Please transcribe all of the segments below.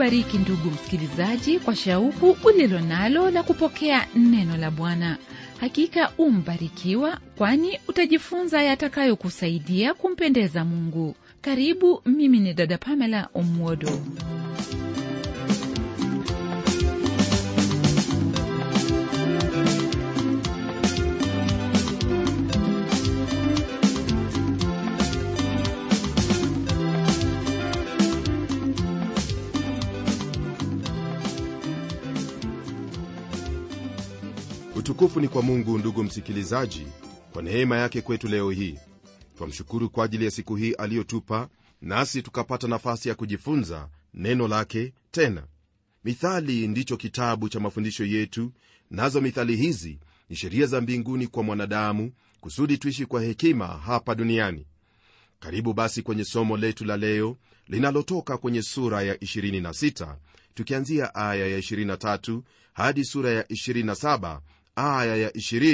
akubariki ndugu msikilizaji kwa shauku ulilo nalo la kupokea neno la Bwana. Hakika umbarikiwa, kwani utajifunza yatakayokusaidia kumpendeza Mungu. Karibu, mimi ni dada Pamela Omwodo. utukufu ni kwa mungu ndugu msikilizaji kwa neema yake kwetu leo hii twamshukuru kwa ajili ya siku hii aliyotupa nasi tukapata nafasi ya kujifunza neno lake tena mithali ndicho kitabu cha mafundisho yetu nazo mithali hizi ni sheria za mbinguni kwa mwanadamu kusudi tuishi kwa hekima hapa duniani karibu basi kwenye somo letu la leo linalotoka kwenye sura ya 26 tukianzia aya ya 23 hadi sura ya 27 aya ya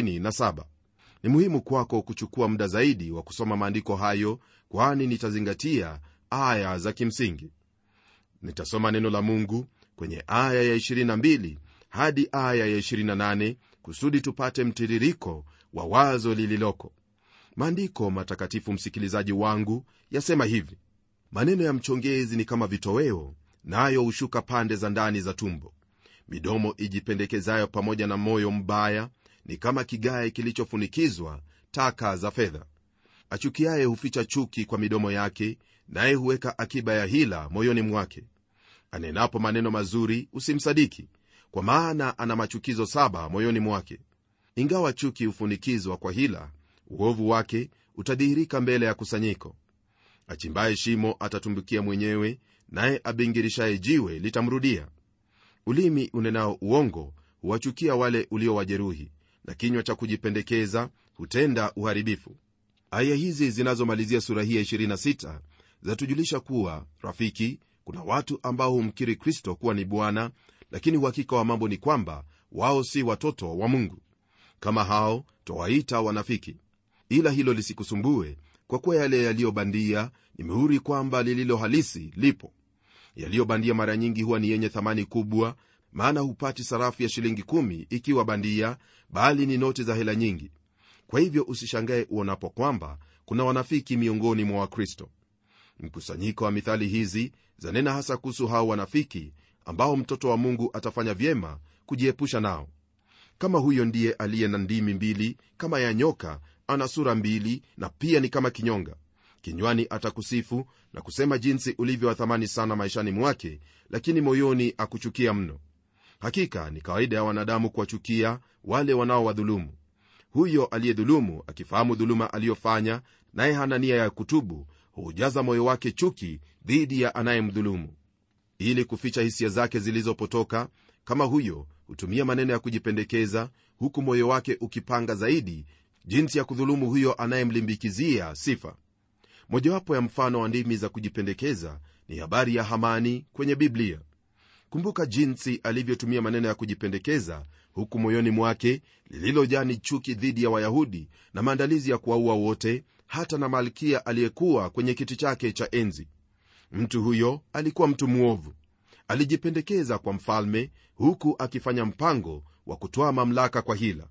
27 ni muhimu kwako kuchukua muda zaidi wa kusoma maandiko hayo kwani nitazingatia aya za kimsingi nitasoma neno la mungu kwenye aya ya 22 hadi aya ya 28 kusudi tupate mtiririko wa wazo lililoko maandiko matakatifu msikilizaji wangu yasema hivi maneno ya mchongezi ni kama vitoweo nayo na hushuka pande za ndani za tumbo midomo ijipendekezayo pamoja na moyo mbaya ni kama kigae kilichofunikizwa taka za fedha achukiaye huficha chuki kwa midomo yake naye huweka akiba ya hila moyoni mwake anenapo maneno mazuri usimsadiki kwa maana ana machukizo saba moyoni mwake ingawa chuki hufunikizwa kwa hila uovu wake utadhihirika mbele ya kusanyiko achimbaye shimo atatumbukia mwenyewe naye abingirishaye jiwe litamrudia ulimi unenao uongo huwachukia wale uliowajeruhi na kinywa cha kujipendekeza hutenda uharibifu aya hizi zinazomalizia sura hii ya 26 zatujulisha kuwa rafiki kuna watu ambao humkiri kristo kuwa ni bwana lakini uhakika wa mambo ni kwamba wao si watoto wa mungu kama hao twawaita wanafiki ila hilo lisikusumbue kwa kuwa yale yaliyobandia ni mihuri kwamba lililo halisi lipo yaliyobandia mara nyingi huwa ni yenye thamani kubwa maana hupati sarafu ya shilingi kumi ikiwa bandia bali ni noti za hela nyingi kwa hivyo usishangae uonapo kwamba kuna wanafiki miongoni mwa wakristo mkusanyiko wa mithali hizi zanena hasa kuhusu hao wanafiki ambao mtoto wa mungu atafanya vyema kujiepusha nao kama huyo ndiye aliye na ndimi mbili kama ya nyoka ana sura mbili na pia ni kama kinyonga kinywani atakusifu na kusema jinsi ulivyo wa thamani sana maishani mwake lakini moyoni akuchukia mno hakika ni kawaida ya wanadamu kuwachukia wale wanaowadhulumu huyo aliyedhulumu akifahamu dhuluma aliyofanya naye hana nia ya kutubu huujaza moyo wake chuki dhidi ya anayemdhulumu ili kuficha hisia zake zilizopotoka kama huyo hutumia maneno ya kujipendekeza huku moyo wake ukipanga zaidi jinsi ya kudhulumu huyo anayemlimbikizia sifa mojawapo ya mfano wa ndimi za kujipendekeza ni habari ya hamani kwenye biblia kumbuka jinsi alivyotumia maneno ya kujipendekeza huku moyoni mwake lililojaa ni chuki dhidi ya wayahudi na maandalizi ya kuwaua wote hata na malkia aliyekuwa kwenye kiti chake cha enzi mtu huyo alikuwa mtu mwovu alijipendekeza kwa mfalme huku akifanya mpango wa kutoa mamlaka kwa hila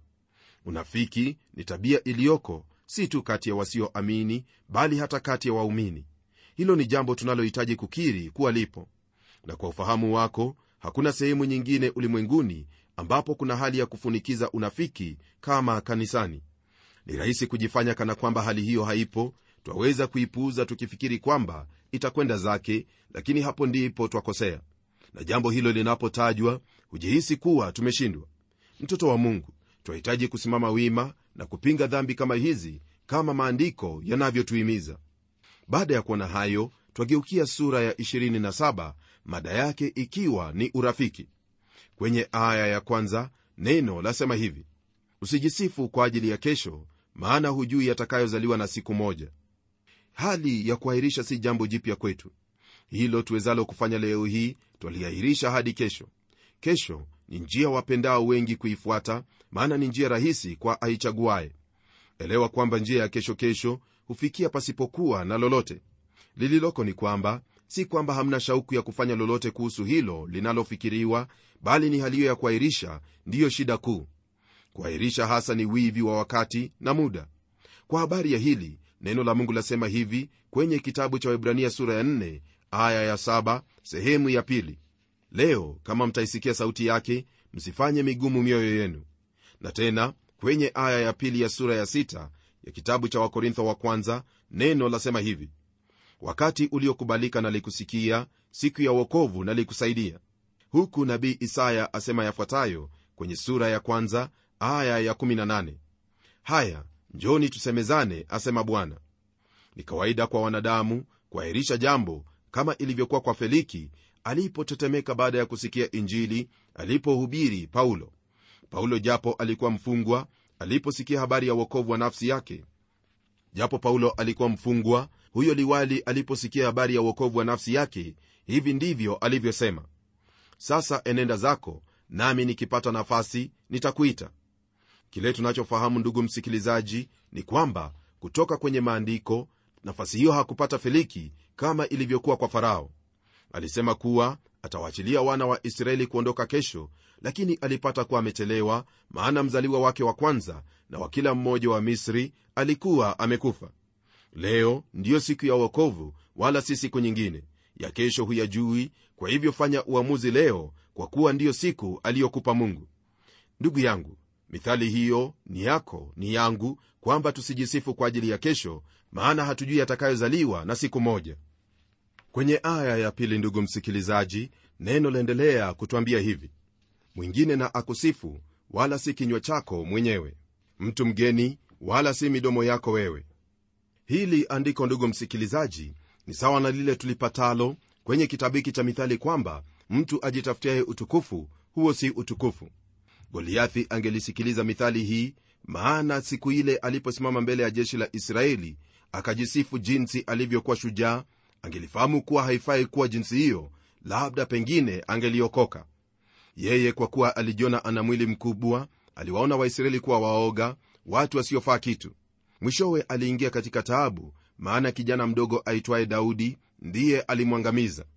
unafiki ni tabia iliyoko si tu kati ya wasioamini bali hata kati ya waumini hilo ni jambo tunalohitaji kukiri kuwa lipo na kwa ufahamu wako hakuna sehemu nyingine ulimwenguni ambapo kuna hali ya kufunikiza unafiki kama kanisani ni rahisi kujifanya kana kwamba hali hiyo haipo twaweza kuipuuza tukifikiri kwamba itakwenda zake lakini hapo ndipo twakosea na jambo hilo linapotajwa hujihisi kuwa tumeshindwa mtoto wa mungu twahitaji kusimama wima na kupinga dhambi kama hizi kama maandiko yanavyotuhimiza baada ya kuona hayo twageukia sura ya 27 mada yake ikiwa ni urafiki kwenye aya ya kwanza neno lasema hivi usijisifu kwa ajili ya kesho maana hujui yatakayozaliwa na siku moja hali ya kuahirisha si jambo jipya kwetu hilo tuwezalo kufanya leo hii twaliahirisha hadi kesho kesho ni njia wapendao wengi kuifuata maana ni njia rahisi kwa aichaguaye elewa kwamba njia ya kesho kesho hufikia pasipokuwa na lolote lililoko ni kwamba si kwamba hamna shauku ya kufanya lolote kuhusu hilo linalofikiriwa bali ni hali hiyo ya kuahirisha ndiyo shida kuu kuahirisha hasa ni wivi wa wakati na muda kwa habari ya hili neno la mungu lasema hivi kwenye kitabu cha webrania sura ya 4 aya ya 7 sehemu ya pili leo kama mtaisikia sauti yake msifanye migumu mioyo yenu na tena kwenye aya ya pili ya sura ya 6 ya kitabu cha wakorintho wa kwanza neno lasema hivi wakati uliokubalika nalikusikia siku ya wokovu nalikusaidia huku nabii isaya asema yafuatayo kwenye sura ya kwanza aya ya 18 haya njoni tusemezane asema bwana ni kawaida kwa wanadamu kuahirisha jambo kama ilivyokuwa kwa feliki alipotetemeka baada ya kusikia injili alipohubiri paulo paulo japo alikuwa mfungwa aliposikia habari ya uokovu wa nafsi yake japo paulo alikuwa mfungwa huyo liwali aliposikia habari ya uokovu wa nafsi yake hivi ndivyo alivyosema sasa enenda zako nami nikipata nafasi nitakuita kile tunachofahamu ndugu msikilizaji ni kwamba kutoka kwenye maandiko nafasi hiyo hakupata feliki kama ilivyokuwa kwa farao alisema kuwa atawaachilia wana wa israeli kuondoka kesho lakini alipata kuwa amechelewa maana mzaliwa wake wa kwanza na wa kila mmoja wa misri alikuwa amekufa leo ndiyo siku ya uokovu wala si siku nyingine ya kesho huyajui kwa hivyo fanya uamuzi leo kwa kuwa ndiyo siku aliyokupa mungu ndugu yangu mithali hiyo ni yako ni yangu kwamba tusijisifu kwa ajili ya kesho maana hatujui yatakayozaliwa na siku moja kwenye aya ya pili ndugu msikilizaji neno laendelea kutwambia hivi mwingine na akusifu wala si kinywa chako mwenyewe mtu mgeni wala si midomo yako wewe hili andiko ndugu msikilizaji ni sawa na lile tulipatalo kwenye kitabu hiki cha mithali kwamba mtu ajitafutiaye utukufu huo si utukufu goliathi angelisikiliza mithali hii maana siku ile aliposimama mbele ya jeshi la israeli akajisifu jinsi alivyokuwa shujaa angelifahamu kuwa haifai kuwa jinsi hiyo labda pengine angeliokoka yeye kwa kuwa alijiona ana mwili mkubwa aliwaona waisraeli kuwa waoga watu wasiofaa kitu mwishowe aliingia katika taabu maana kijana mdogo aitwaye daudi ndiye alimwangamiza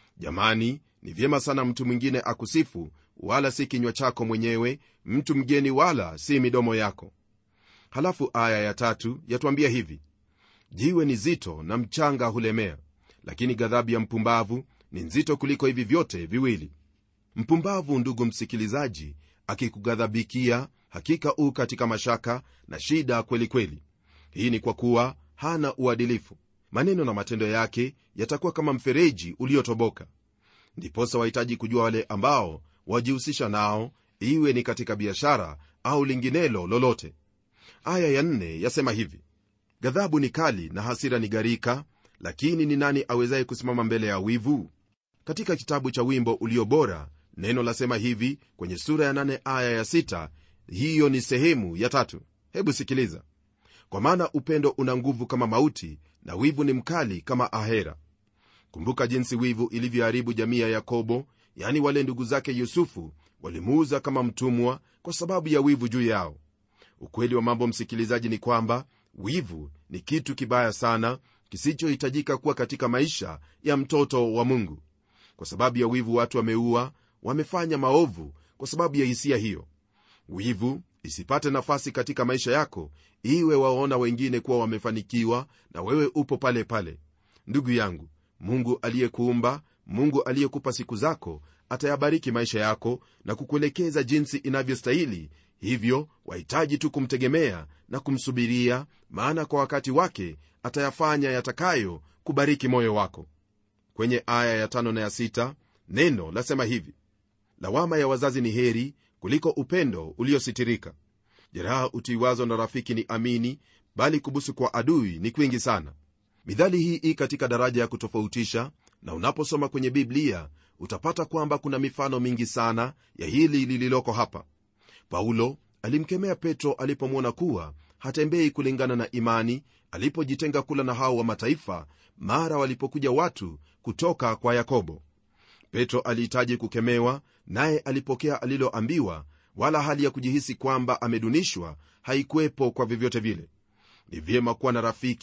jamani ni vyema sana mtu mwingine akusifu wala si kinywa chako mwenyewe mtu mgeni wala si midomo yako halafu aya ya tatu yatuambia hivi jiwe ni zito na mchanga hulemea lakini ghadhabu ya mpumbavu ni nzito kuliko hivi vyote viwili mpumbavu ndugu msikilizaji akikughadhabikia hakika u katika mashaka na shida kweli kweli hii ni kwa kuwa hana uadilifu maneno na matendo yake yatakuwa kama mfereji uliotoboka ndiposa wahitaji kujua wale ambao wajihusisha nao iwe ni katika biashara au linginelo lolote aya ya nne yasema hivi ghadhabu ni kali na hasira ni gharika lakini ni nani awezaye kusimama mbele ya wivu katika kitabu cha wimbo ulio bora neno lasema hivi kwenye sura ya nane aya ya sita hiyo ni sehemu ya tatu hebu sikiliza kwa maana upendo una nguvu kama mauti na wivu ni mkali kama ahera kumbuka jinsi wivu ilivyoharibu jamii ya yakobo yani wale ndugu zake yusufu walimuuza kama mtumwa kwa sababu ya wivu juu yao ukweli wa mambo msikilizaji ni kwamba wivu ni kitu kibaya sana kisichohitajika kuwa katika maisha ya mtoto wa mungu kwa sababu ya wivu watu wameua wamefanya maovu kwa sababu ya hisia hiyo wivu isipate nafasi katika maisha yako iwe waona wengine kuwa wamefanikiwa na wewe upo pale pale ndugu yangu mungu aliyekuumba mungu aliyekupa siku zako atayabariki maisha yako na kukuelekeza jinsi inavyostahili hivyo wahitaji tu kumtegemea na kumsubiria maana kwa wakati wake atayafanya yatakayo kubariki moyo wako kwenye aya ya tano na ya sita neno lasema hivi lawama ya wazazi ni heri kuliko upendo uliositirika jeraha utiwazo na rafiki ni amini bali kubusu kwa adui ni kwingi sana midhali hii ii katika daraja ya kutofautisha na unaposoma kwenye biblia utapata kwamba kuna mifano mingi sana ya hili lililoko hapa paulo alimkemea petro alipomwona kuwa hatembei kulingana na imani alipojitenga kula na hao wa mataifa mara walipokuja watu kutoka kwa yakobo petro alihitaji kukemewa naye alipokea aliloambiwa wala hali ya kujihisi kwamba amedunishwa haikuwepo kwa vyovyote vile ni vyema kuwa na rafiki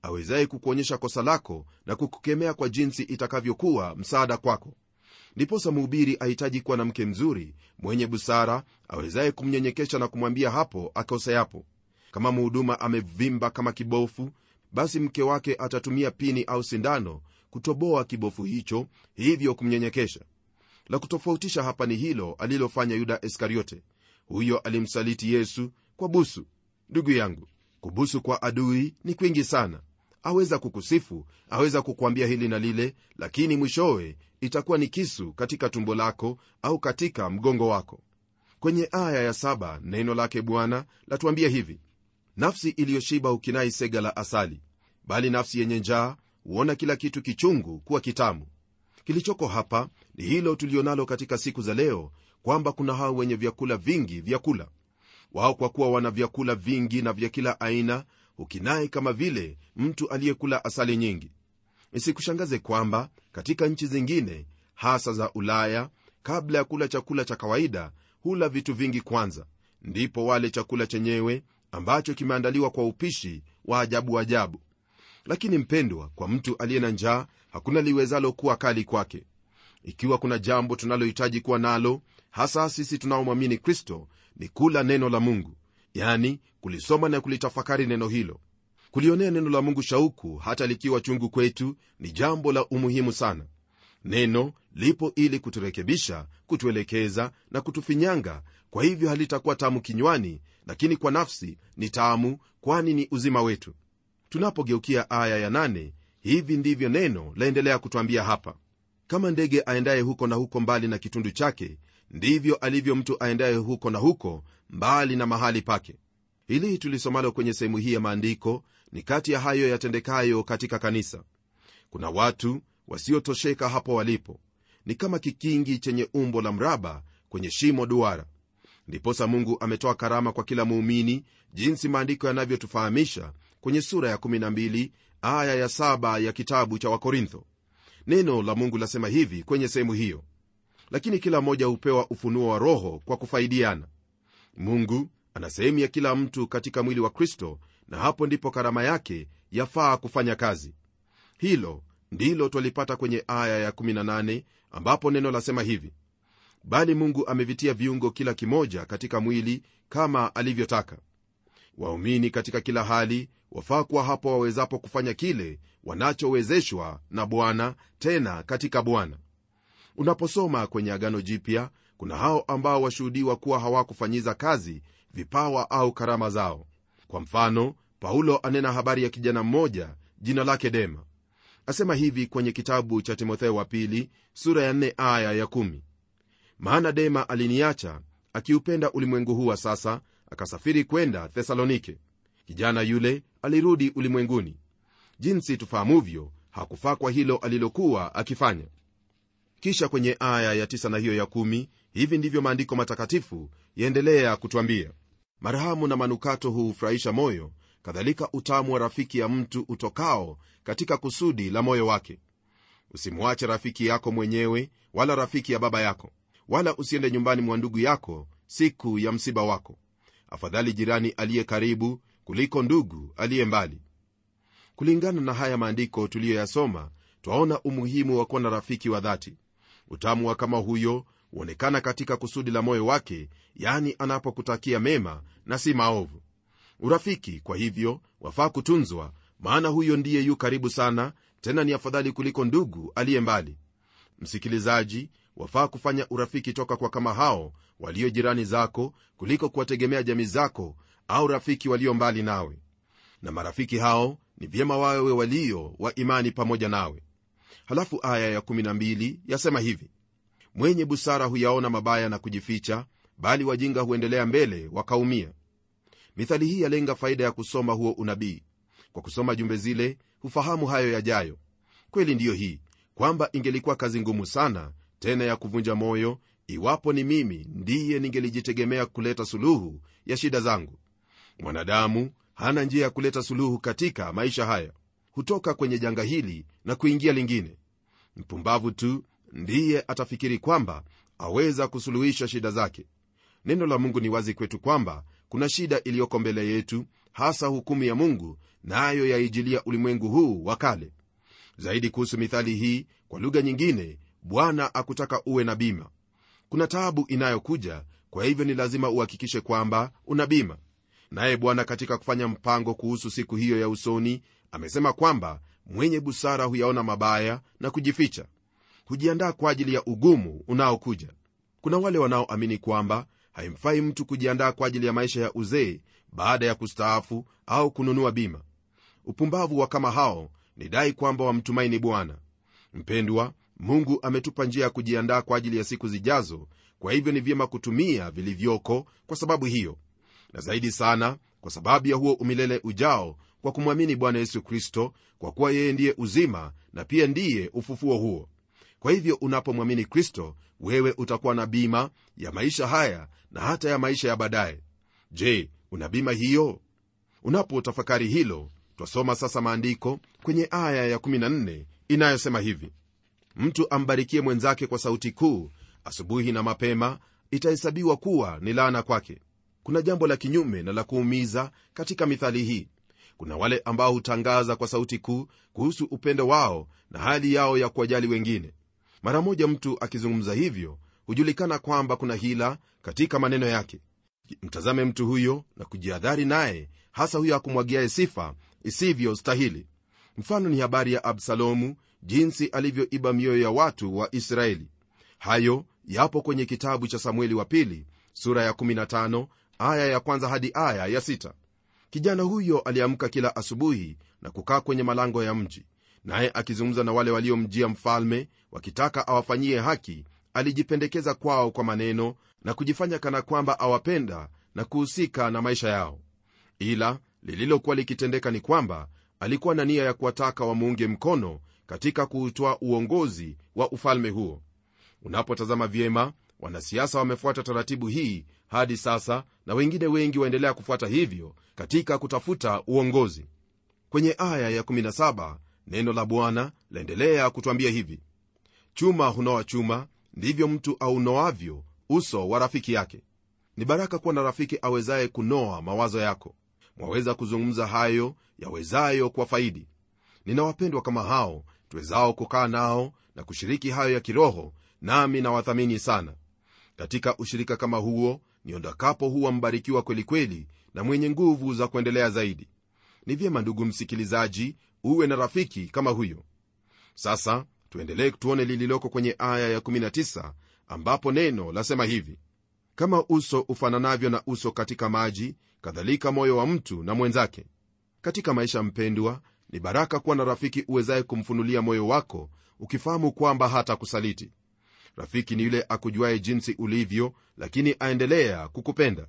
awezaye kukuonyesha kosa lako na kukukemea kwa jinsi itakavyokuwa msaada kwako ndiposa mhubiri ahitaji kuwa na mke mzuri mwenye busara awezaye kumnyenyekesha na kumwambia hapo akoseapo kama mhuduma amevimba kama kibofu basi mke wake atatumia pini au sindano kutoboa kibofu hicho hivyo kumnyenyekesha la kutofautisha hapa ni hilo alilofanya yuda iskariote huyo alimsaliti yesu kwa busu ndugu yangu kubusu kwa adui ni kwingi sana aweza kukusifu aweza kukwambia hili na lile lakini mwishowe itakuwa ni kisu katika tumbo lako au katika mgongo wako kwenye aya ya saba neno lake bwana latuambia hivi nafsi iliyoshiba hukinai sega la asali bali nafsi yenye njaa huona kila kitu kichungu kuwa kitamu kilichoko hapa ni hilo tulionalo katika siku za leo kwamba kuna hao wenye vyakula vingi vyakula wao kwa kuwa wana vyakula vingi na vya kila aina hukinai kama vile mtu aliyekula asali nyingi isikushangaze kwamba katika nchi zingine hasa za ulaya kabla ya kula chakula cha kawaida hula vitu vingi kwanza ndipo wale chakula chenyewe ambacho kimeandaliwa kwa upishi wa ajabu ajabu lakini mpendwa kwa mtu aliye na njaa hakuna liwezalo kuwa kali kwake ikiwa kuna jambo tunalohitaji kuwa nalo hasa sisi tunaomwamini kristo ni kula neno la mungu yani kulisoma na kulitafakari neno hilo kulionea neno la mungu shauku hata likiwa chungu kwetu ni jambo la umuhimu sana neno lipo ili kuturekebisha kutuelekeza na kutufinyanga kwa hivyo halitakuwa tamu kinywani lakini kwa nafsi ni tamu kwani ni uzima wetu tunapogeukia aya ya nane, hivi ndivyo neno laendelea kutwambia hapa kama ndege aendaye huko na huko mbali na kitundu chake ndivyo alivyo mtu aendaye huko na huko mbali na mahali pake hili tulisomalo kwenye sehemu hii ya maandiko ni kati ya hayo yatendekayo katika kanisa kuna watu wasiotosheka hapo walipo ni kama kikingi chenye umbo la mraba kwenye shimo duara ndiposa mungu ametoa karama kwa kila muumini jinsi maandiko yanavyotufahamisha kwenye sura ya 12 aya ya 7 ya kitabu cha wakorintho neno la mungu lasema hivi kwenye sehemu hiyo lakini kila mmoja hupewa ufunuo wa roho kwa kufaidiana mungu ana sehemu ya kila mtu katika mwili wa kristo na hapo ndipo karama yake yafaa kufanya kazi hilo ndilo twalipata kwenye aya ya 18 ambapo neno lasema hivi bali mungu amevitia viungo kila kimoja katika mwili kama alivyotaka waumini katika kila hali wafaa kuwa hapo wawezapo kufanya kile wanachowezeshwa na bwana tena katika bwana unaposoma kwenye agano jipya kuna hao ambao washuhudiwa kuwa hawakufanyiza kazi vipawa au karama zao kwa mfano paulo anena habari ya kijana mmoja jina lake dema asema hivi kwenye kitabu cha timotheo wa pili sura ya 4 aya ya 1 maana dema aliniacha akiupenda ulimwengu huu wa sasa akasafiri kwenda thesalonike kijana yule alirudi ulimwenguni jinsi tufahamuvyo hakufaa kwa hilo alilokuwa akifanya kisha kwenye aya ya 9 na hiyo ya 1 hivi ndivyo maandiko matakatifu yaendelea kutwambia marhamu na manukato huufurahisha moyo kadhalika utamu wa rafiki ya mtu utokao katika kusudi la moyo wake usimwache rafiki yako mwenyewe wala rafiki ya baba yako wala usiende nyumbani mwa ndugu yako siku ya msiba wako afadhali jirani aliye karibu kuliko ndugu aliye mbali kulingana na haya maandiko tuliyoyasoma twaona umuhimu wa kuwa na rafiki wa dhati utamu wa kama huyo huonekana katika kusudi la moyo wake yani anapokutakia mema na si maovu urafiki kwa hivyo wafaa kutunzwa maana huyo ndiye yu karibu sana tena ni afadhali kuliko ndugu aliye mbali msikilizaji wafaa kufanya urafiki toka kwa kama hao walio jirani zako kuliko kuwategemea jamii zako au rafiki walio mbali nawe na marafiki hao ni vyema wawe walio wa imani pamoja nawe halafu aya ya12 yasema hivi mwenye busara huyaona mabaya na kujificha bali wajinga huendelea mbele wakaumia mithali hii yalenga faida ya kusoma huo unabii kwa kusoma jumbe zile hufahamu hayo yajayo kweli ndiyo hii kwamba ingelikuwa kazi ngumu sana tena ya kuvunja moyo iwapo ni mimi ndiye ningelijitegemea kuleta suluhu ya shida zangu mwanadamu hana njia ya kuleta suluhu katika maisha haya hutoka kwenye janga hili na kuingia lingine mpumbavu tu ndiye atafikiri kwamba aweza kusuluhisha shida zake neno la mungu ni wazi kwetu kwamba kuna shida iliyoko mbele yetu hasa hukumu ya mungu nayo na yaijilia ulimwengu huu wa kale zaidi kuhusu mithali hii kwa lugha nyingine bwana akutaka uwe na bima kuna taabu inayokuja kwa hivyo ni lazima uhakikishe kwamba una bima naye bwana katika kufanya mpango kuhusu siku hiyo ya usoni amesema kwamba mwenye busara huyaona mabaya na kujificha hujiandaa kwa ajili ya ugumu unaokuja kuna wale wanaoamini kwamba haimfai mtu kujiandaa kwa ajili ya maisha ya uzee baada ya kustaafu au kununua bima upumbavu wa kama hao ni dai kwamba wamtumaini bwana mpendwa mungu ametupa njia ya kujiandaa kwa ajili ya siku zijazo kwa hivyo ni vyema kutumia vilivyoko kwa sababu hiyo na zaidi sana kwa sababu ya huo umilele ujao kwa kumwamini bwana yesu kristo kwa kuwa yeye ndiye uzima na pia ndiye ufufuo huo kwa hivyo unapomwamini kristo wewe utakuwa na bima ya maisha haya na hata ya maisha ya baadaye je una bima hiyo unapotafakari hilo twasoma sasa maandiko kwenye aya ya14 inayosema hivi mtu ambarikie mwenzake kwa sauti kuu asubuhi na mapema itahesabiwa kuwa ni laana kwake kuna jambo la kinyume na la kuumiza katika mithali hii kuna wale ambao hutangaza kwa sauti kuu kuhusu upendo wao na hali yao ya kuwajali wengine mara moja mtu akizungumza hivyo hujulikana kwamba kuna hila katika maneno yake mtazame mtu huyo na kujihadhari naye hasa huyo akumwagiaye sifa isivyo stahili mfano ni habari ya absalomu jinsi alivyoiba mioyo ya watu wa israeli hayo yapo kwenye kitabu cha samueli wa pili sura ya 15 aya ya kwanza hadi aya ya 6 kijana huyo aliamka kila asubuhi na kukaa kwenye malango ya mji naye akizungumza na wale waliomjia mfalme wakitaka awafanyie haki alijipendekeza kwao kwa maneno na kujifanya kana kwamba awapenda na kuhusika na maisha yao ila lililokuwa likitendeka ni kwamba alikuwa na nia ya kuwataka wamuunge mkono katika kuutoa uongozi wa ufalme huo unapotazama vyema wanasiasa wamefuata taratibu hii hadi sasa na wengine wengi waendelea kufuata hivyo katika kutafuta uongozi kwenye aya ya17 neno la bwana laendelea kutwambia hivi chuma hunoa chuma ndivyo mtu aunoavyo uso wa rafiki yake ni baraka kuwa na rafiki awezaye kunoa mawazo yako mwaweza kuzungumza hayo yawezayo kwa faidi ninawapendwa kama hao tuwezao kukaa nao na kushiriki hayo ya kiroho nami nawathamini sana katika ushirika kama huo niondakapo huwa mbarikiwa kwelikweli na mwenye nguvu za kuendelea zaidi ni vyema ndugu msikilizaji uwe na rafiki kama huyo sasa tuendelee tuone lililoko kwenye aya ya19 ambapo neno lasema hivi kama uso ufananavyo na uso katika maji kadhalika moyo wa mtu na mwenzake katika maisha mpendwa ni baraka kuwa na rafiki uwezaye kumfunulia moyo wako ukifahamu kwamba hata kusaliti rafiki ni yule akujuaye jinsi ulivyo lakini aendelea kukupenda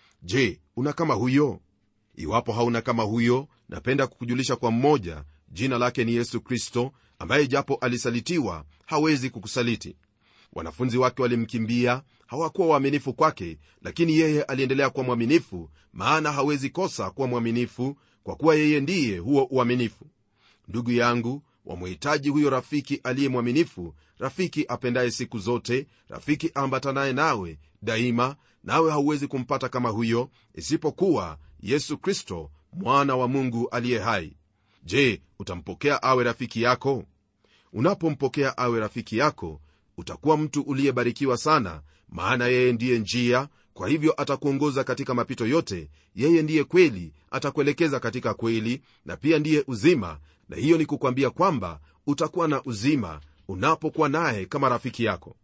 je una kama huyo iwapo hauna kama huyo napenda kukujulisha kwa mmoja jina lake ni yesu kristo ambaye japo alisalitiwa hawezi kukusaliti wanafunzi wake walimkimbia hawakuwa waaminifu kwake lakini yeye aliendelea kuwa mwaminifu maana hawezi kosa kuwa mwaminifu kwa kuwa yeye ndiye huo uaminifu ndugu yangu wamhitaji huyo rafiki aliye mwaminifu rafiki apendaye siku zote rafiki ambatanaye nawe daima nawe hauwezi kumpata kama huyo isipokuwa yesu kristo mwana wa mungu aliye hai je utampokea awe rafiki yako unapompokea awe rafiki yako utakuwa mtu uliyebarikiwa sana maana yeye ndiye njia kwa hivyo atakuongoza katika mapito yote yeye ndiye kweli atakuelekeza katika kweli na pia ndiye uzima na hiyo ni kukwambia kwamba utakuwa na uzima unapokuwa naye kama rafiki yako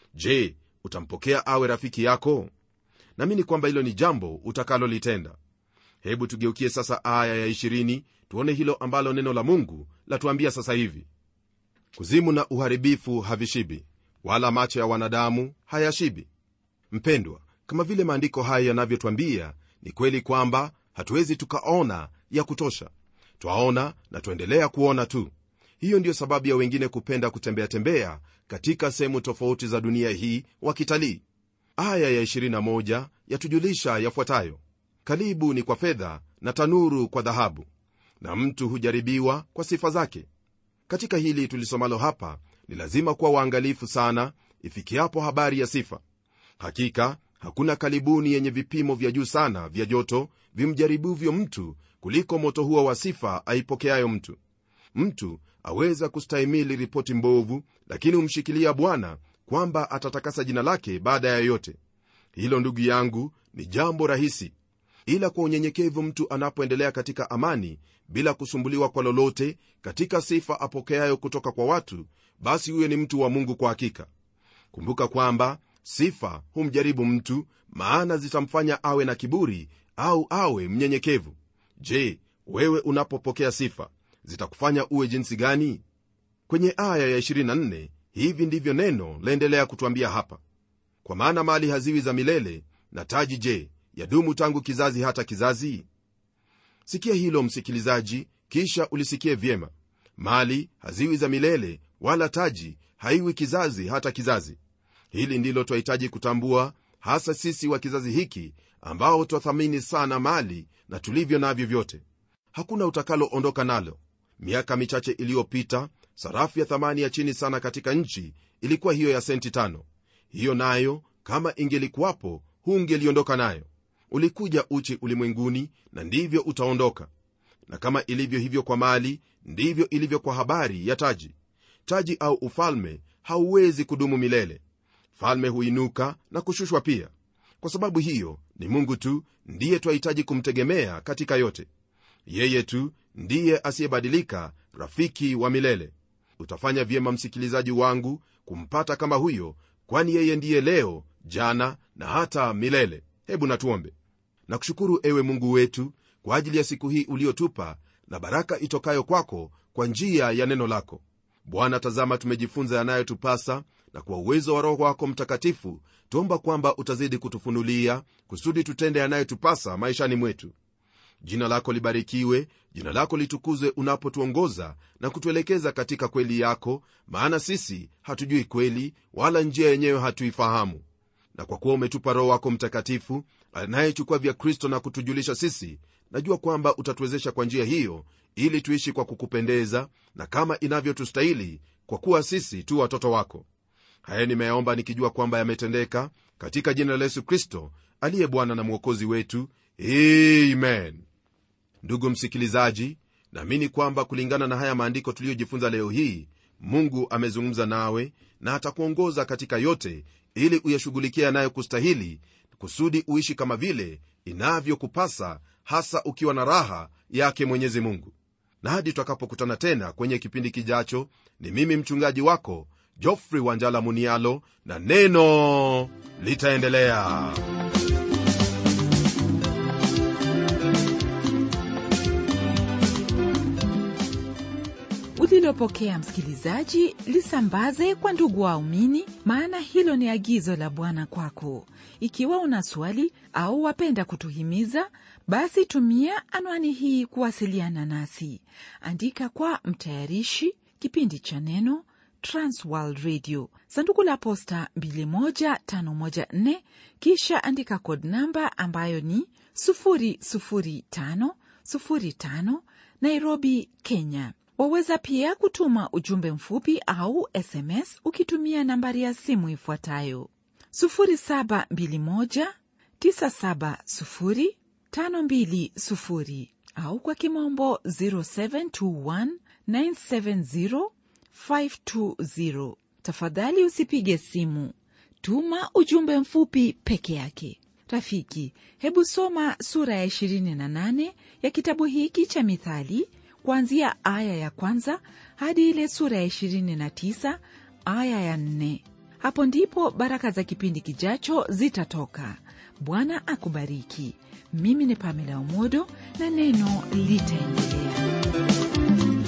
je utampokea awe rafiki yako namini kwamba hilo ni jambo utakalolitenda hebu tugeukie sasa aya ya 20 tuone hilo ambalo neno la mungu latuambia sasa hivi kuzimu na uharibifu havishibi wala macho ya wanadamu hayashibi mpendwa kama vile maandiko haya yanavyotwambia ni kweli kwamba hatuwezi tukaona ya kutosha twaona na twaendelea kuona tu hiyo ndiyo sababu ya wengine kupenda kutembea tembea katika sehemu tofauti za dunia hii wakitalii aya ya 21 yatujulisha yafuatayo kalibu ni kwa fedha na tanuru kwa dhahabu na mtu hujaribiwa kwa sifa zake katika hili tulisomalo hapa ni lazima kuwa waangalifu sana ifikiapo habari ya sifa hakika hakuna kalibuni yenye vipimo vya juu sana vya joto vimjaribuvyo mtu kuliko moto huo wa sifa aipokeayo mtu mtu aweza kustahimili ripoti mbovu lakini humshikilia bwana kwamba atatakasa jina lake baada ya yote hilo ndugu yangu ni jambo rahisi ila kwa unyenyekevu mtu anapoendelea katika amani bila kusumbuliwa kwa lolote katika sifa apokeayo kutoka kwa watu basi huyo ni mtu wa mungu kwa hakika kumbuka kwamba sifa humjaribu mtu maana zitamfanya awe na kiburi au awe mnyenyekevu je wewe unapopokea sifa zitakufanya uwe jinsi gani kwenye aya ya 24 hivi ndivyo neno laendelea kutwambia hapa kwa maana mali haziwi za milele na taji je yadumu tangu kizazi hata kizazi sikia hilo msikilizaji kisha ulisikie vyema mali haziwi za milele wala taji haiwi kizazi hata kizazi hili ndilo twahitaji kutambua hasa sisi wa kizazi hiki ambao twathamini sana mali na tulivyo navyo vyote hakuna utakaloondoka nalo miaka michache iliyopita sarafu ya thamani ya chini sana katika nchi ilikuwa hiyo ya senti tano hiyo nayo kama ingelikuwapo hungeliondoka nayo ulikuja uchi ulimwenguni na ndivyo utaondoka na kama ilivyo hivyo kwa mali ndivyo ilivyo kwa habari ya taji taji au ufalme hauwezi kudumu milele falme huinuka na kushushwa pia kwa sababu hiyo ni mungu tu ndiye twahitaji kumtegemea katika yote yeye tu ndiye asiyebadilika rafiki wa milele utafanya vyema msikilizaji wangu kumpata kama huyo kwani yeye ndiye leo jana na hata milele hebu natuombe nakushukuru ewe mungu wetu kwa ajili ya siku hii uliotupa na baraka itokayo kwako kwa njia ya neno lako bwana tazama tumejifunza yanayotupasa na kwa uwezo wa roho wako mtakatifu tuomba kwamba utazidi kutufunulia kusudi tutende yanayotupasa maishani mwetu jina lako libarikiwe jina lako litukuzwe unapotuongoza na kutuelekeza katika kweli yako maana sisi hatujui kweli wala njia yenyewe hatuifahamu na kwa kuwa umetupa roho wako mtakatifu anayechukua vya kristo na kutujulisha sisi najua kwamba utatuwezesha kwa njia hiyo ili tuishi kwa kukupendeza na kama inavyotustahili kwa kuwa sisi tu watoto wako haya nimeyaomba nikijua kwamba yametendeka katika jina la yesu kristo aliye bwana na mwokozi wetu amen ndugu msikilizaji naamini kwamba kulingana na haya maandiko tuliyojifunza leo hii mungu amezungumza nawe na atakuongoza katika yote ili uyashughulikia yanayokustahili kusudi uishi kama vile inavyokupasa hasa ukiwa na raha yake mwenyezi mungu na hadi tutakapokutana tena kwenye kipindi kijacho ni mimi mchungaji wako jofrey wanjala munialo na neno litaendelea ulilopokea msikilizaji lisambaze kwa ndugu waumini maana hilo ni agizo la bwana kwako ikiwa una swali au wapenda kutuhimiza basi tumia anwani hii kuwasiliana nasi andika kwa mtayarishi kipindi cha neno transworld radio sanduku la posta 21514 kisha andika kod namba ambayo ni 00505 nairobi kenya waweza pia kutuma ujumbe mfupi au sms ukitumia nambari ya simu ifuatayo 721970520 au kwa kimombo 0721970520 tafadhali usipige simu tuma ujumbe mfupi peke yake rafiki hebu soma sura ya 28 ya kitabu hiki cha mithali kuanzia aya ya kwanza hadi ile sura ya 29 aya ya 4 hapo ndipo baraka za kipindi kijacho zitatoka bwana akubariki mimi ni pamela omodo na neno litaendelea